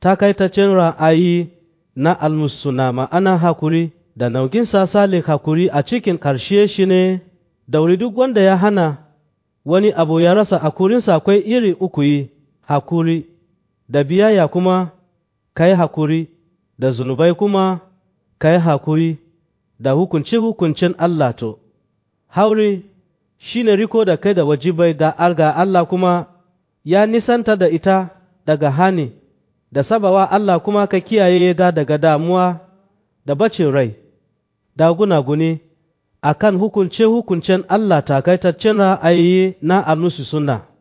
takaitaccen ra'ayi na almusuna ma'ana hakuri da naukin sasale hakuri a cikin ƙarshe shi ne dauri duk wanda ya hana wani abu ya rasa hakurinsa akwai iri uku yi hakuri da biyayya kuma ka yi hakuri da zunubai kuma ka yi hakuri da hukunce-hukuncen Allah to hauri shi ne riko da kai da wajibai ga alga Allah kuma ya nisanta da ita daga hani da sabawa Allah kuma ka kiyaye ga daga damuwa da bacin rai da gunaguni a kan hukunce-hukuncen Allah takaitaccen ra'ayi na annusu suna.